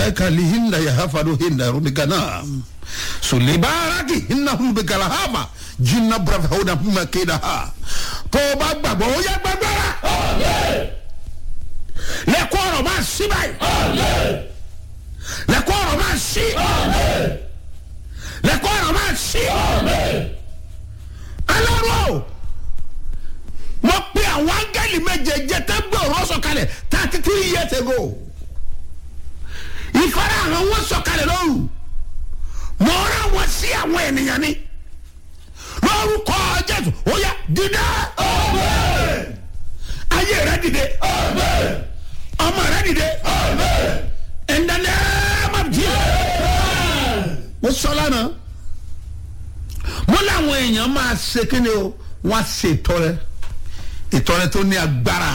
baikali hinda ya hafado hinda rumigana sulibaraki hinna humigala hama jinna brave hona huma keda ha tó o bá gbàgbọ́ ó yẹ gbàgbọ́ra lẹ́kọ́ ọ̀rọ̀ máa sí báyìí lẹ́kọ́ ọ̀rọ̀ máa sí lẹ́kọ́ ọ̀rọ̀ máa sí aláró mo pe àwọn áńgẹ́lì méjèèjì tẹ́ gbé ọ̀rọ̀ sọ̀kalẹ̀ thirty three years ago ìfara àwọn wọn sọ̀kalẹ̀ lóru mo rán wọn sí àwọn ènìyàn ni lórúkọ jésù ó yá dìde ayé rẹ dìde ọmọ rẹ dìde in the name of Jesus mo sọ lánàá mo láwọn èèyàn máa ṣe kí ni o wọn á ṣe ìtọrẹ ìtọrẹ tó ní agbára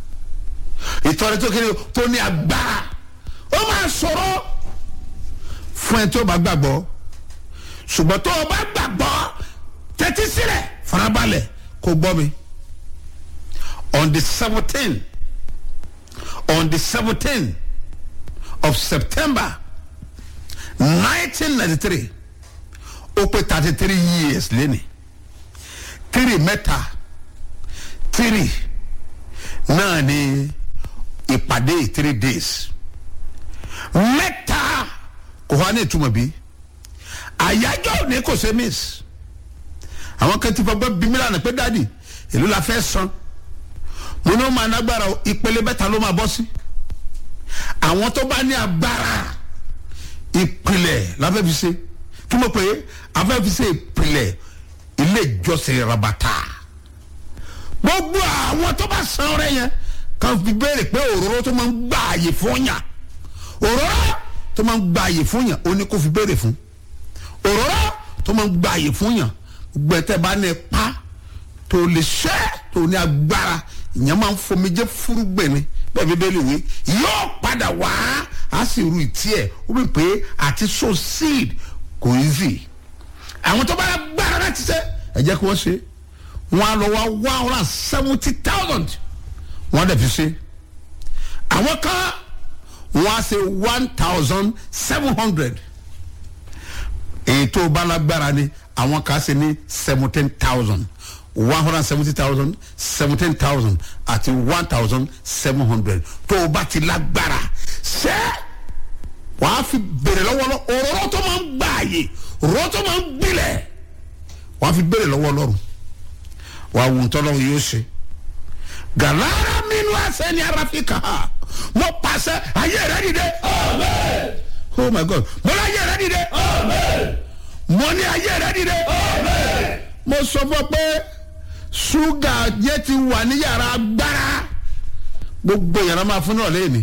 ìtọrẹ tó kí ni o tó ní agbára ó máa sọ̀rọ̀ fún ẹ tó bá gbàgbọ́ ṣùgbọ́n tó o bá gbàgbọ́ tẹ́tí sílẹ̀ farabalẹ̀ kó gbọ́ mi on the seventeen on the seventeen of september nineteen ninety three ó pé thirty three years lẹ́nìí three mẹ́ta three náà ni ìpàdé three days mẹ́ta kò wá ní ìtumọ̀ bí àyájọ́ òní kò ṣe miss àwọn kan ti fọgbọ́n bí mílíọ̀nù pé dáàdì èló la fẹ́ san mo ní ó máa nágbára o ìpele mẹ́ta ló máa bọ́ sí àwọn tó bá ní agbára ìpìlẹ̀ láfẹ́ fi ṣe kí mo pè é afẹ́ fi ṣe ìpìlẹ̀ ilé ìjọsìn rabata gbogbo àwọn tó bá san ọrẹ yẹn kan fi béèrè pé òróró tó máa ń gbà àyè fún yàn òróró tó máa ń gbà àyè fún yàn ó ní kó fi béèrè fún òróró tó máa ń gbà àyè fún yàn gbogbo ẹ̀ tẹ́ bá ní pa tó lè ṣẹ́ tó ní agbára ìyẹn máa ń fomijé fúrúgbìn ni bẹ́ẹ̀ bíbélì wí yóò padà wá á sì ru ìtí ẹ̀ ó bí pé àti sow seed kò easy àwọn tó bá gbára láti ṣe ẹ jẹ́ kí wọ́n ṣe wọ́n á lọ wá one hundred and seventy thousand wọ́n dẹ̀ fi ṣe àwọn kan wọ́n á ṣe one thousand seven hundred èyí tó bá lágbára ni àwọn kan ṣe ní seventeen thousand one hundred and seventy thousand seventeen thousand àti one thousand seven hundred tó o bá ti lágbára ṣé wàá fi bèrè lọ́wọ́ lọ òróró tó máa ń gbà àyè òróró tó máa ń gbilẹ̀ wàá fi bèrè lọ́wọ́ lọ́rùn wàá wù ntọ́ lọ́wọ́ yóò ṣe gàlára minnu àṣẹ ni ara fi kà á mo pàṣẹ ayé rẹ dìde oh my god mo ní ayé rẹ dìde mo ní ayé rẹ dìde mo sọ fún ọ pé ṣúgà yẹn ti wà ní yàrá agbára gbogbo yàrá máa fún náà lẹ́yìn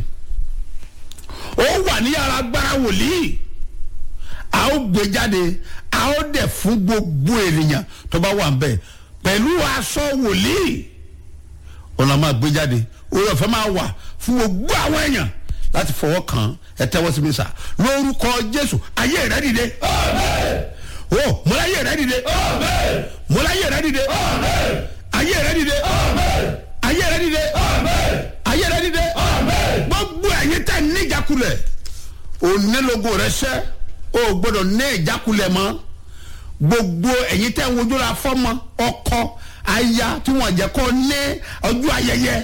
ó wà ní yàrá agbára wòlíì a ó gbé jáde a ó dẹ̀ fún gbogbo ènìyàn tó bá wà ń bẹ̀ pẹ̀lú aṣọ wòlíì ọ̀nà máa gbé jáde orí ọ̀fẹ́ máa wà fún gbogbo àwọn èèyàn láti fọwọ́ kàn ẹ tẹ́wọ́ sí mi sà lórúkọ jésù ayé rẹ dìde o mọlá ayé rẹ dìde mọlá ayé rẹ dìde ayé rẹ dìde ayé rẹ dìde ayé rẹ dìde gbogbo ẹ̀yin tẹ̀ ní ìjákulẹ̀ onílógo rẹ sẹ́ o gbọ́dọ̀ ní ìjákulẹ̀ mọ́ gbogbo ẹ̀yin tẹ̀ ń wojú la fọ́mọ ọkọ aya tí wọ́n jẹ́ kó ní ọjọ́ ayẹyẹ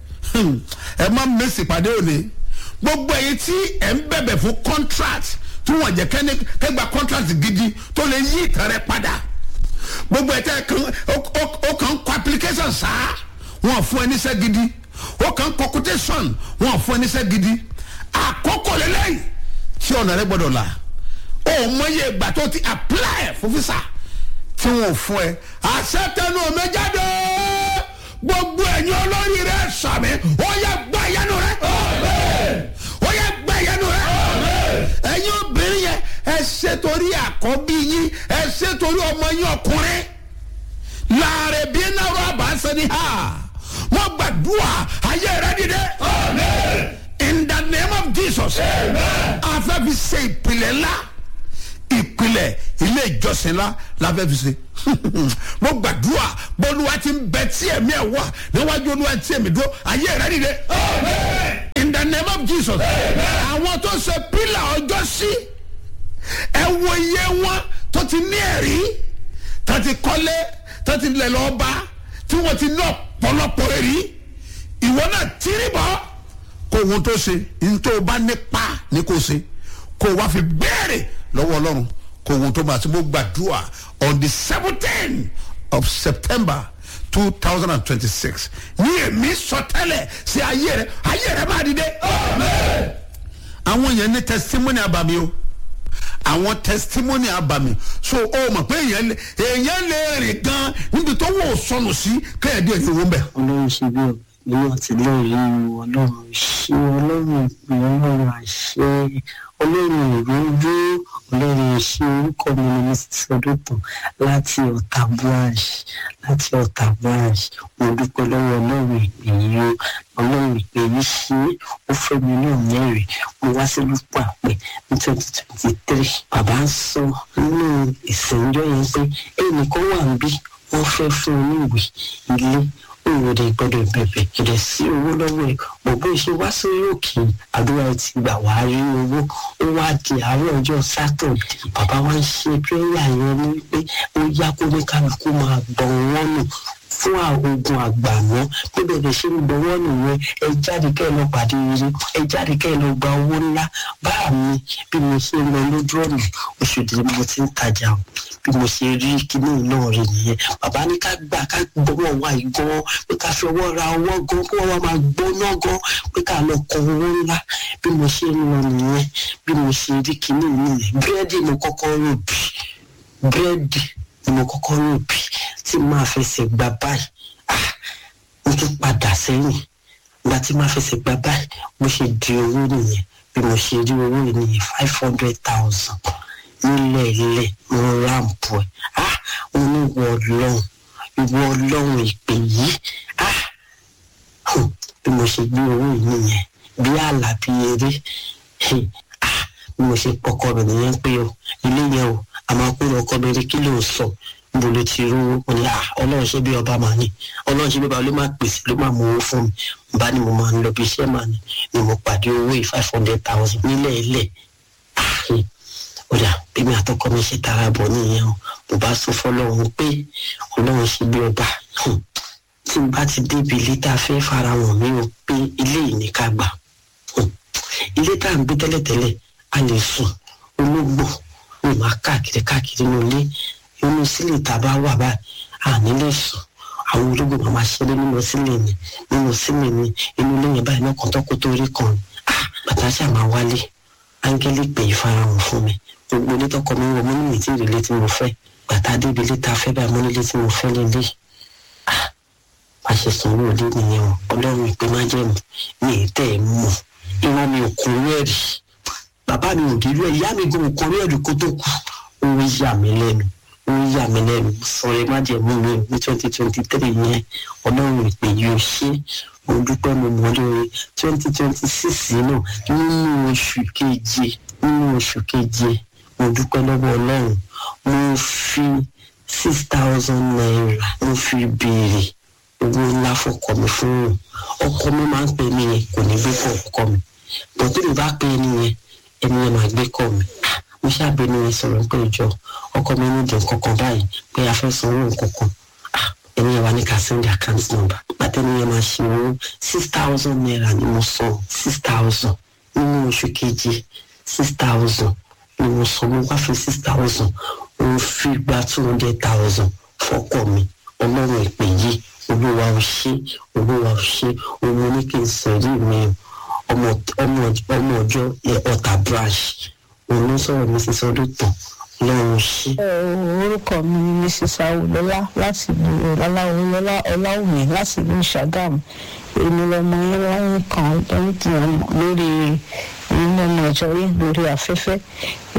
ẹ má mèsì pàdé òní gbogbo ẹ̀yin tí ẹ̀ ń bẹ̀bẹ̀ fún contract tí wọ́n jẹ́ kẹ́ni kẹ́gba contract gidi tó lè yí ìtàn rẹ padà gbogbo ẹ̀ tẹ́ ó kàn ń kọ application sáá wọ́n fún ẹ níṣẹ́ gidi ó kàn ń kọ quotation wọ́n fún ẹ níṣẹ́ gidi àkókò lélẹ́yìn tí ọ̀nà rẹ gbọ́dọ̀ là ó mọyé ìgbà tó ti apply fún visa tí wọn ò fún ẹ àṣẹ tẹnu omi jáde gbogbo ẹ̀yin olórí rẹ sàmì ó yẹ gbá ìyanu rẹ ó yẹ gbá ìyanu rẹ ẹ̀yin obìnrin yẹn ẹ ṣe torí àkọ́bí yín ẹ ṣe torí ọmọ yín ọkùnrin láàrin bí náírà àbá sẹni ha mo gbàdúrà ayé rẹ dìde in the name of jesus afẹ́ fi ṣe ìpìlẹ̀ ńlá ìpìlẹ̀ ilé ìjọsìn ńlá láfẹ́ fi ṣe mo gbàdúrà bọ́lúwa ti ń bẹ tí ẹ̀mí ẹ̀ wà níwájú olúwa tí ẹ̀mí dúró ayé rẹ dìde in the the name of jesus àwọn tó ṣe pílà ọjọ́ sí ẹ wo iye wọn tó ti ní ẹ̀rí tó ti kọ́lé tó ti lẹ̀ lọ́ọ́ bá tí wọ́n ti ní ọ̀pọ̀lọpọ̀ ẹ̀rí ìwọ náà tírí bọ́ kó ohun tó ṣe nítorí o bá nípa ní kó ṣe kó o wá fi béèrè lọ́wọ́ ọlọ́run kó ohun tó máa ṣe mo gbàdúrà on the seventeen of september two thousand and twenty-six ní èmi sọtẹ́lẹ̀ sí ayé rẹ ayé rẹ máa dìde. àwọn yẹn ní testimony abami o àwọn testimony abami so o mọ̀ pé èèyàn lè èèyàn lè rìn gan níbi tó wò ó sọnù sí kẹ́hìndé ẹ̀yìn owó ń bẹ̀. ọlọ́run ṣe bí nínú àtìlẹ́yìn ọlọ́run ṣe ọlọ́run ìpè ọlọ́run àṣẹ ọlọ́run ìrójú ọlọ́run ṣe orúkọ mi ni mrs ọdúntàn láti ọ̀tà branch láti ọ̀tà branch mo dúpẹ́ lọ́wọ́ ọlọ́run ìpè yìí o ọlọ́run ìpè yìí ṣe ó fẹ́ mi ní òmẹ́rin mo wá sí lúpọ̀ àpẹ ní twenty twenty three bàbá ń sọ nínú ìsìnjọ́ yẹn pé ẹnìkan wà ń bí wọ́n fẹ́ fún un ní ìwé ilé òwòde gbọdọ̀ bẹ̀bẹ̀ kìdẹ̀ sí owó lọ́wọ́ ẹ̀ bọ̀bọ̀ ìṣe wá sórí òkè àdúrà ẹ̀ ti gbà wá rí owó ó wá di àárọ̀ ọjọ́ sátọ̀dé bàbá wa ń ṣe pírẹ́yà yẹn ní pé ó yá kó ní kálukú máa gbọ̀n wọ́n nù fún ogun àgbàmọ́ bí bẹ̀rẹ̀ ṣe ń gbọ́wọ́ nìyẹn ẹ jáde kẹ́ ẹ lọ pàdé eré ẹ jáde kẹ́ ẹ lọ gba owó ńlá báà mi bí mo ṣe ń lọ lójú ọ̀nà oṣù tí mo ti ń tajà o bí mo ṣe rí kíní náà rí nìyẹn bàbá ní ká gbà ká gbọ́wọ́ wa gan pé ká fi ọwọ́ ra ọwọ́ gan kí wọ́n wá máa gbóná gan pé ká lọ kọ owó ńlá bí mo ṣe ń lọ nìyẹn bí mo ṣe rí kíní nìyẹn búrẹ́dì mo kọ́kọ́ rò bí búrẹ́dì ni mo kọ́kọ́ rò bí tí máa fẹsẹ̀ gba báyìí ah mo tún padà sẹ́yìn ìgbà tí máa fẹsẹ̀ gba báyìí mo ṣe di owó nìyẹn bí mo ṣe rí owó nìyẹn five hundred thousand nílẹ̀ ilẹ̀ mo ráǹpù ẹ̀ ah mo ní ìwọ ọlọ́run ìwọ ọlọ́run ìpè yìí ah bí mo ṣe gbé owó yìí nìyẹn bí àlà bí eré ah bí mo ṣe pọkọ rẹ̀ nìyẹn pé o ilé yẹn o àmọ́ pé ọkọ mi rí kí ló ń sọ níbo ló ti rú wọn ni ọlọ́run ṣe bí ọba màá ní ọlọ́run ṣe bí ọba ló máa pèsè ló máa mú owó fún mi bá ní mo máa ń lọ bí iṣẹ́ màá ní ni mo pàdé owó yìí five hundred thousand nílẹ̀ ilẹ̀ ó dà bí mi àtọkọ mi ṣe tara bọ̀ nìyẹn o mo bá sọ fọlọ́run pé ọlọ́run ṣe bí ọba tí n bá ti débi ilé tá a fẹ́ fara wọn mi o pé ilé yìí ní ká gbà ilé tá à ń gbé tẹ́lẹ̀tẹ́lẹ̀ a lè sùn ológbò mo máa káàkiri káàkiri ní ilé inú sílẹ̀ tá a bá wà báyìí à nílé sùn àwọn ológun máa máa ṣeré nínú sílẹ̀ mi nínú sílẹ̀ mi inú ilé yẹn báyìí náà kọ́ńtọ́kọ́ tó rí kan ah bàtà ṣáà máa wálé áńgẹ́lì pè é farahàn fún mi gbogbo ilé tọkọ mi wọ mo ní ìtì ìrìlẹ̀ tí mo fẹ́ bàtà débi ilé tá a fẹ́ báyìí mo nílé tí mo fẹ́ lélẹ̀ ah má ṣe sanwó ilé nìyẹn o ọlọ́run ìpè má jẹ́ mi mi ì tẹ́ ẹ̀ mọ̀ ìwọ mi ò kún rẹ́ẹ̀rì bàbá mi ò rí rẹ́ẹ̀rì ìyá mi gan ò kún rẹ́ẹ̀rì kó tó kú ó yà mí lẹ́nu ó yà mí lẹ́nu sọ̀rọ̀ má jẹ́ mú mi ní twenty twenty three yẹn ọlọ́run ìpè yóò ṣe mo dúpẹ́ mo mọ̀ lórí twenty twenty six náà nínú oṣù keje nínú oṣù keje mo dúpẹ́ lọ́wọ́ ọlọ́run mo fi six thousand naira mo fi béèrè owó ńlá fọkọ mi fún un ọkọ mi máa ń pè mí yẹn kò ní gbé kọ ọkọ mi bọ́tí mi bá pè é nìyẹn ẹni yẹn máa gbé kọ mi mo ṣàbẹ̀ ní ẹ sọ̀rọ̀ pé ìjọ ọkọ mi ní ìdùn kankan báyìí pé a fẹ́ sanwó nǹkankan ẹni yẹn wà ní ká send account number pàtẹ́ni yẹn máa ṣe owó six thousand naira ni mo san six thousand nínú oṣù keje six thousand ni mo san mo wá fi six thousand mo fi gba two hundred thousand fọkọ mi ọlọ́run ìpè yìí olúwa ò ṣe olúwa ò ṣe òun ní kí n sẹ̀rí mi ọmọ ọmọ ọjọ́ ọ̀tà branch òun ló sọ̀rọ̀ mrs ọdúntàn lọ́run ṣí. orúkọ mi ni mrs awolọlá láti ìlú ọláwọlọlá ọláwùmí láti ìlú ṣàgámù èmi lọmọ yín láyé kan lẹ́yìn tí wọ́n mọ̀ lórí ilé ọmọ ìjọrí lórí afẹ́fẹ́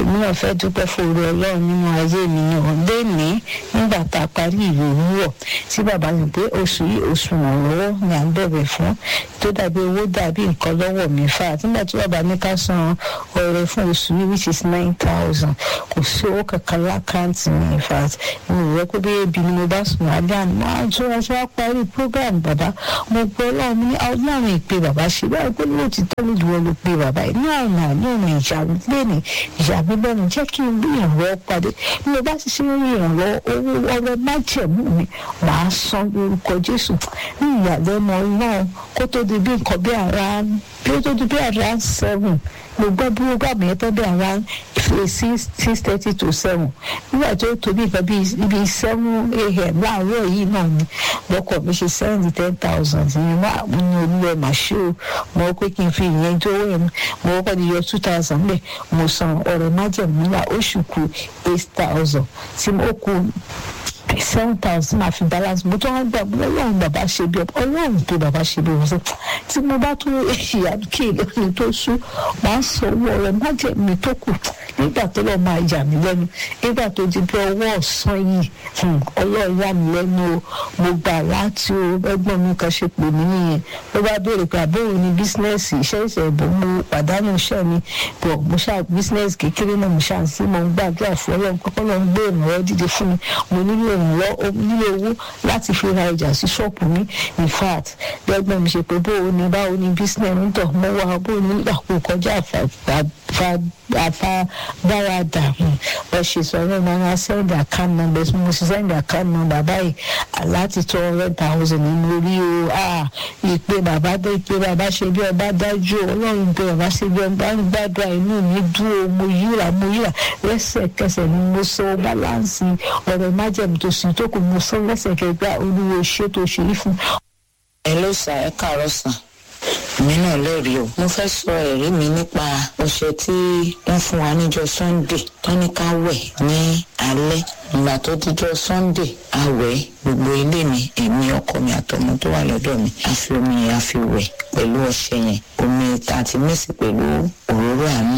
èmi náà fẹ́ dúpẹ́ fòrò ọlọ́run nínú ayé mi ni ò léèní nígbà tá a parí ìlú òwúrọ̀ tí bàbá mi pé oṣù yìí oṣù ìrànlọ́wọ́ ni à ń bẹ̀rẹ̀ fún tó dàbí owó dàbí nǹkan lọ́wọ́ mi fà á nígbà tí bàbá ní ká san ọrẹ fún oṣù yìí which is nine thousand kò sí owó kankan lákàntì mi in fact mi ò rẹ́ pé bí ebi ni mo bá sùn lábẹ́ àná máa tó ọjọ́ wá parí program bàbá mo gbọ́ ọlọ́run mi ní ọlọ́run ìpè bàbá ṣe báyìí pé lóòtítọ́ ló dùn ọ́ ló pe bàbá yìí ní ọ̀nà ní ọ̀nà ìjà lẹ́nu ìjà mi lẹ́nu jẹ́ kí n rí ìrànlọ́wọ́ pàdé bí mo bá ti ṣe rí ìrànlọ́wọ́ owó ọrẹ májẹ̀mú mi màá san lórúkọ jésù ní ìyàlẹ́nu ọlọ́run kó tó di bí nǹkan bí ara bí ó tó di bí ara seven mo gbọ́ bí ó gbàgbé yẹn tó bí ara six six thirty to seven nígbà tó tó bí nǹkan bí seven a.m. láàárọ̀ yìí náà ni lọ́kọ̀ mi ṣe seventy ten thousand ní wá ní olúwẹ̀ màṣẹ́ o mo pé kí n fi ìyẹn tó wẹ̀ mo kọ́kọ́ di yọ two thousand bẹ́ẹ̀ mo san ọ̀rẹ́ májẹ̀mú náà oṣù kù eight thousand tí mo kù seven thousand máa fi balance mo tó wá gbà mo lọ́wọ́n bàbá ṣe bí ọlọ́run tó bàbá ṣe bí ọ̀sẹ̀ tí mo bá tó ìyá kí ìlọrin tó sú máa sọ owó ọ̀rẹ́ májẹ̀mú tó kù nígbà tó lọ́ọ́ máa yà mí lẹ́nu nígbà tó di bí ọwọ́ ọ̀sán yìí ọlọ́run yà mí lẹ́nu o mo gbà láti o ẹgbọ́n mi kan ṣe pè mí nìyẹn ló bá béèrè pé àbẹ̀wò ni bísínẹ́sì iṣẹ́ ìṣẹ̀bù mo pàdánù iṣẹ́ mi bọ̀ mo ṣáà bísínẹ́sì kékeré náà mo ṣáà sí mo ń gbàdúrà fún ọlọ́run kọ́kọ́ lọ́n gbé ìrànwọ́ dídé fún mi mo nílò ìrànwọ́ nílò owó láti fi ra ọjà sí ṣọ́ọ̀pù mi in fact lẹ́gbọ́n mi ṣe pé bóò ni báwo ni bísínẹ́sì ń tọ̀ mo wá bóò ni nígbà kó kọjá àfadáradà wọ́n ṣe sọ̀rọ̀ máa ń sẹ́ndì àkáǹtì nọ́mbà ẹ̀sùn mo sì sẹ́ndì àkáǹtì nọ́mbà báyìí láti tó hundred thousand nínú orí o ìpè bàbá dé ìpè bàbá ṣe bí ọba dájú ọlọ́run bẹ bàbá ṣe bí ọba ń gbàdúrà inú mi dúró mo yíra mo yíra lẹ́sẹ̀kẹsẹ̀ ni mo sọ báláǹsì ọ̀rẹ́ májẹ̀mú tó sì tó kù mo sọ lẹ́sẹ̀kẹsẹ̀ gbà olúwo ṣé tó ṣe yí fún. ẹ ló sà ẹ káàárọ̀ sàn mi náà lẹ́rìí o mo fẹ́ sọ ẹ̀rí mi nípa ọṣẹ tí wọ́n fún wa níjọ́ sunday tọ́níkà wẹ̀ ní alẹ́ ìgbà tó díjọ́ sunday àwẹ̀ gbogbo ilé mi èmi ọkọ mi àtọmọ tó wà lọ́dọ̀ mi a fi omi yẹn a fi wẹ̀ pẹ̀lú ọṣẹ yẹn omi tá a ti mẹ́sì pẹ̀lú òróró àánú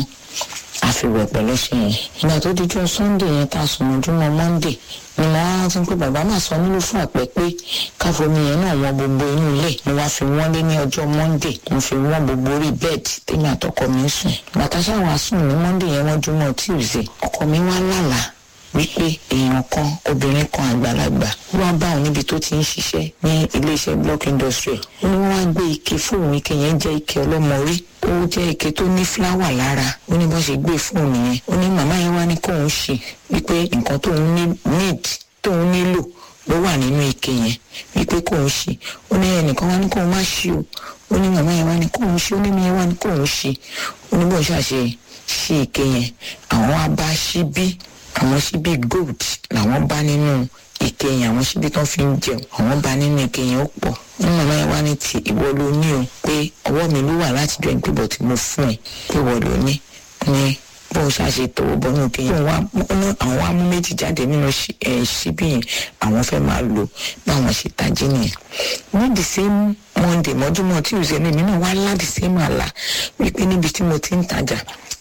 a fi wẹ̀ pẹ̀lú ọṣẹ yẹn ìgbà tó díjọ́ sunday yẹn tá a sùn ojúmọ́ monday ni mo wá rántí pé bàbá máa sọ nílò fún àpẹ pé káfomi yẹn náà wọ́n gbogbo inú ilé ni wàá fi wọ́n lé ní ọjọ́ monday mo fi wọ́n gbogbo orí bẹ́ẹ̀dì tèmi àtọkọ mi sùn bàtà ṣáwọn asùn ní monday yẹn wọ́n júmọ́ tuesday ọkọ mi wá lálàá wípé èèyàn kan obìnrin kan àgbàlagbà wá bá òun níbi tó ti ń ṣiṣẹ́ ní iléeṣẹ́ block industry ó ní wọ́n wá gbé ike fóònù ike yẹn jẹ́ ike ọlọ́mọ rí ó jẹ́ ike tó ní fúláwà lára ó ní bọ́n ṣe gbé fóònù yẹn ó ní màmá yẹn wá ní kóun ṣe wípé nǹkan tóun ní need tóun nílò ló wà nínú ike yẹn wípé kóun ṣe ó ní ẹnìkan wá ní kóun má ṣe o ó ní màmá yẹn wá ní kóun ṣe ó ní mi yẹn wá ní kóun ṣe ó ní bọ́n ṣàṣe ṣe ike yẹn àwọn wá bá ṣíbí àwọn ṣíbí gold làwọn bá nínú ike yẹn àwọn ṣíbí tó fi ń jẹun àwọn bá nínú ike yẹn ó pọ̀ ní màmá yẹn wá ní ti ìwọ ló ní o pé ọwọ́ mi ló wà láti jọ ìpébọ̀ tí mo fún ẹ pé ìwọ ló ní ní bó o ṣàṣe tọwọ́ bọ́ nínú ike yẹn àwọn wá mú méjì jáde nínú ṣíbí yẹn àwọn fẹ́ máa lò báwọn ṣe tají nìyẹn ní the same monday mọ́júmọ́ tí òṣèlú mi náà wá láti same àlà wípé níbi tí mo ti ń tajà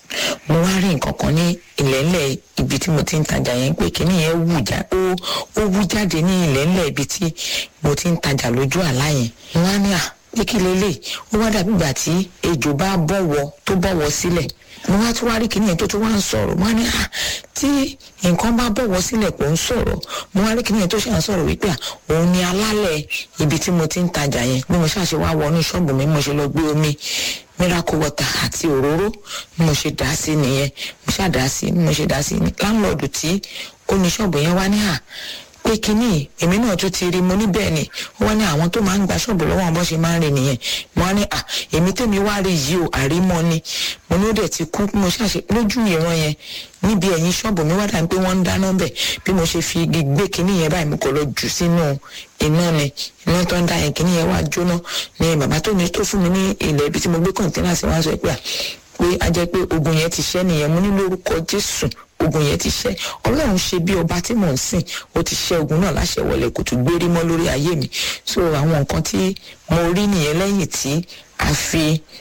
mo wá rí nǹkan kan ní ìlẹ́lẹ̀ ibi tí mo ti ń tajà yẹn pé kíní yẹn wù já ó ó wú jáde ní ìlẹ́lẹ̀ ibi tí mo ti ń tajà lójú àlá yẹn mo wá ní à pé kí lélẹ̀ ó wá dàbí ìgbà tí ejò bá bọ̀wọ̀ tó bọ̀wọ̀ sílẹ̀ mo wá tún wá rí kíní yẹn tó tún wá ń sọ̀rọ̀ mo wá ní à tí nǹkan bá bọ̀wọ̀ sílẹ̀ kò ń sọ̀rọ̀ mo wá rí kíní yẹn tó ṣe à ń sọ̀rọ̀ wípé à òun ni alálẹ̀ ibi tí mo ti ń tajà yẹn bí mo ṣàṣe wá wọnú ṣọ́ọ̀bù mi mo ṣe lọ gbé omi miracle water àti òróró bí mo ṣe dá sí nìyẹn mo ṣáà dá sí bí mo ṣe dá sí láńlọ́ọ̀dù tí ó ní ṣọ́ọ̀bù yẹn wá ní à pé kínní èmi náà tún ti rí mo ní bẹ́ẹ̀ ni wọ́n ní àwọn tó máa ń gba ṣọ́ọ̀bù lọ́wọ́ àwọn bó ṣe máa ń rìn nìyẹn mo wá ní à èmi tèmi wá rí yìí o àrímọ́ ni mo ní ó dẹ̀ ti kú mo ṣàṣe lójú ìran yẹn níbi ẹ̀yìn ṣọ́ọ̀bù mi wá dàbí pé wọ́n ń dáná bẹ̀ bí mo ṣe fi igi gbé kínní yẹn báyìí mo kò lọ jù sínú iná ni iná tó ń da yẹn kínní yẹn wá jóná ni bàbá tó ní tó fún mi ní ilẹ̀ ibi tí mo gbé kọ̀ǹtẹ́nà sí wá sọ pé à pé a jẹ́ pé ogun yẹn ti ṣẹ́ nìyẹn mo ní lórúkọ Jésù ogun yẹn ti ṣẹ́ Ọlọ́run ṣe bí ọba tí mò ń sìn ó ti ṣẹ́ ogun náà láṣẹ wọlé kò tún gbérí mọ́ lórí ayé mi so àwọn nǹkan tí mo rí nìyẹn lẹ́yìn tí a fi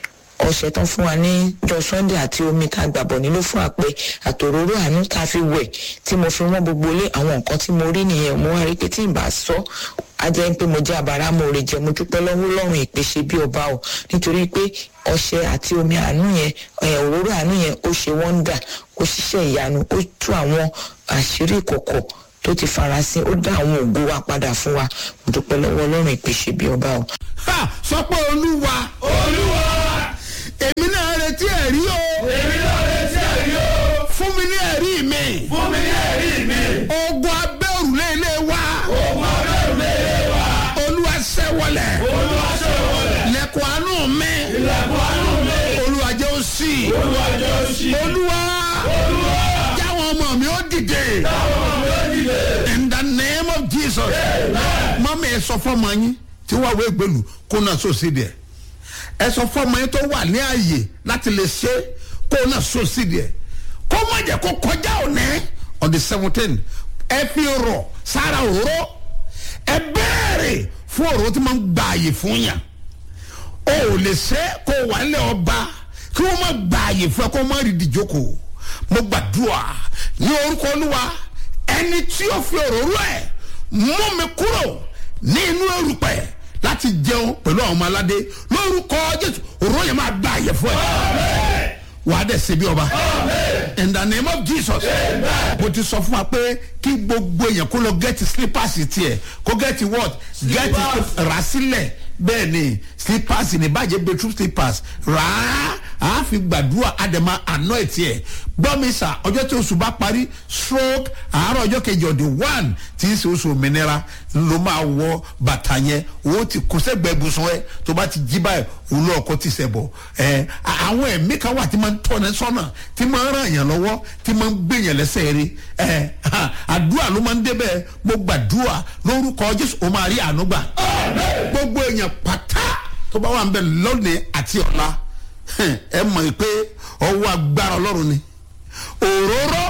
ọṣẹ tán fún wa ní jọ sunday àti omi tá a gbàbọ̀ nílò fún àpẹ àtòróró àánú tá a fi wẹ̀ tí mo fi wọ́n gbogbo lé àwọn nǹkan tí mo rí nìyẹn mo wá rí pé tí n bá sọ á jẹ́ pé mo jẹ́ àbára mo rè jẹ́ mo dúpẹ́ lọ́wọ́ lọ́rùn ìpèsè bí ọba o nítorí pé ọṣẹ àti omi àánú yẹn ẹ̀ òróró àánú yẹn ó ṣe wọ́ndà ó ṣiṣẹ́ ìyanu ó tú àwọn àṣírí ìkọ̀kọ̀ tó ti farasin ó dá àwọn ògo wa padà fún wa mo dúpẹ́ lọ́wọ́ ọlọ́run ìpèsè bí ọba o. ha sọ pé olúwa olúwa èmi náà retí ẹ̀rí o èmi náà retí ẹ̀rí o fún mi ní ẹ̀rí mi fún mi ní ẹ̀rí mi ogun abẹ́ òrùlé ilé wa ogun abẹ́ òrùlé ilé wa olúwa ṣẹ́wọlẹ̀ olúwa ṣẹ́wọlẹ̀ lẹ́kọ̀ọ́ àánú mi lẹ́kọ̀ọ́ àánú mi olúwa jẹ́ ó sì olúwa jẹ́ ó sì olúwa olúwa jáwọn ọmọ mi ó dìde jáwọn ọmọ mi ó dìde in the name of jesus mọ́mí ẹ sọ fọ́mọ yín tí wàá wé gbèlú kó náà sòsì díẹ̀ ẹ sọ fọ́mọ yín tó wà ní ààyè láti lè ṣe kó náà sòsì díẹ̀ kó má jẹ́ kó kọjá òní on the seventeen ẹ fi rọ̀ sára òró ẹ bẹ́ẹ̀rẹ̀ fún òró tí máa ń gba àyè fún yàn o ò lè ṣe kó wà nílẹ̀ ọba kí wọ́n má gba àyè fún ẹ kó má rí ìdíjókòó mo gbàdúrà ní orúkọ olúwa ẹni tí ó fi òróró ẹ mú mi kúrò ní inú erùpẹ̀ láti jẹun pẹ̀lú àwọn ọmọ aládé lórúkọ jésù òróró yẹn máa gba àyè fún ẹ wà á dẹ̀ ṣe bí ọba in the name of jesus mo ti sọ fún wa pé kí gbogbo èèyàn kó lọ gẹ́tì slippers tiẹ̀ kó gẹ́tì what gẹ́tì rà sílẹ̀ bẹ́ẹ̀ ni slippers ní bàjẹ́ bedroom slippers rà á a fi gbàdúrà àdèmà àná ẹ̀ tiẹ̀ gbọ́mísà ọjọ́ tí oṣù bá parí stroke àárọ̀ ọjọ́ kejì ọ̀dẹ̀ one tí ń ṣe oṣù òmìnira ló máa wọ bàtà yẹn owó ti kó sẹ́gbẹ̀ẹ́ ibùsùn ẹ̀ tó bá ti jí báyìí òun lọ́ọ̀ kọ́ ti sẹ̀ bọ̀ ẹ̀ àwọn ẹ̀mí kan wà tí máa ń tọ́ni sọ́nà tí máa ń ràn yàn lọ́wọ́ tí máa ń gbé yàn lẹ́sẹ̀ rí ẹ̀ àdúrà ló máa ń débẹ̀ mo gbàdúrà lórúkọ jésù ó máa rí àánú gbà gbogbo èèyàn pátá tó bá wà ń bẹ lónìí àti ọ̀la ẹ mọ̀ pé ọwọ́ agbára ọlọ́run ni òróró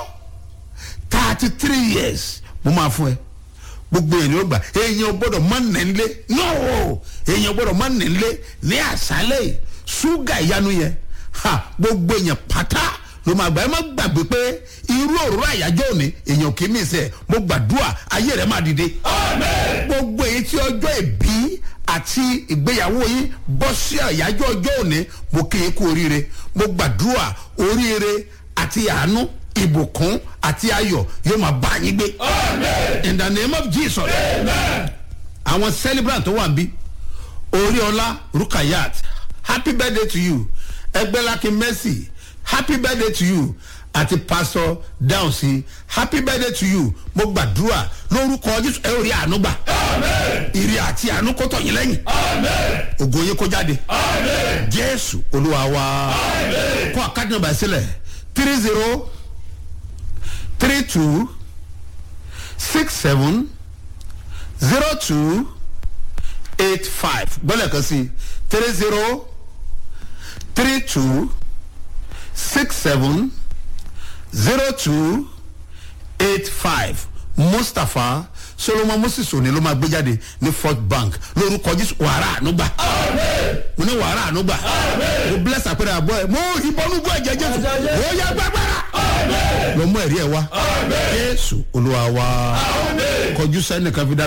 thirty three years mo máa fún ẹ gbogbo èèyàn ó gbà èèyàn gbọdọ̀ má nílé no èèyàn gbọdọ̀ má nílé ní àṣálẹ̀ ṣúgà ìyanu yẹn ha gbogbo èèyàn pátá ló máa gbà ẹ má gbàgbé pé irú òróró àyájọ́ òní èèyàn kì í mí sẹ́ mo gbàdúrà ayé rẹ̀ má dìde gbogbo èyí tí ọjọ́ ìbí àti ìgbéyàwó yín bọ́ sí àyájọ́ ọjọ́ òní mo kí yín kú oríire mo gbàdúrà oríire àti àánú ìbùkún àti ayọ̀ yóò máa bá yín gbé. in the name of jesus. àwọn celebrant tó wà bí oríọlá rukayat happy birthday to you ẹgbẹ́lákin mercy happy birthday to you àti pastor dáhùnsí happy birthday to you mo gbàdúrà lórúkọ jésù ẹ ò rí àánú gbà ìrì àti àánú kó tọ̀ yín lẹ́yìn ògo yín kó jáde jésù olúwa wa kó àkáàdì nàbà sílẹ̀ three zero three two six seven zero two eight five gbọ́dọ̀ kan sí three zero three two six seven zero two eight five mustapha solomon moses òní ló máa gbé jáde ní fort bank lórúkọ jésù wàrà ànúgbà mo ní wàrà ànúgbà mo bless àpẹẹrẹ àbọ ẹ mo ìbọnú bọ ẹjẹ jésù ó yá gbàgbára lọ mú ẹrí ẹ wá jésù olúwa wa kọjú sẹ́nìkan fi dá.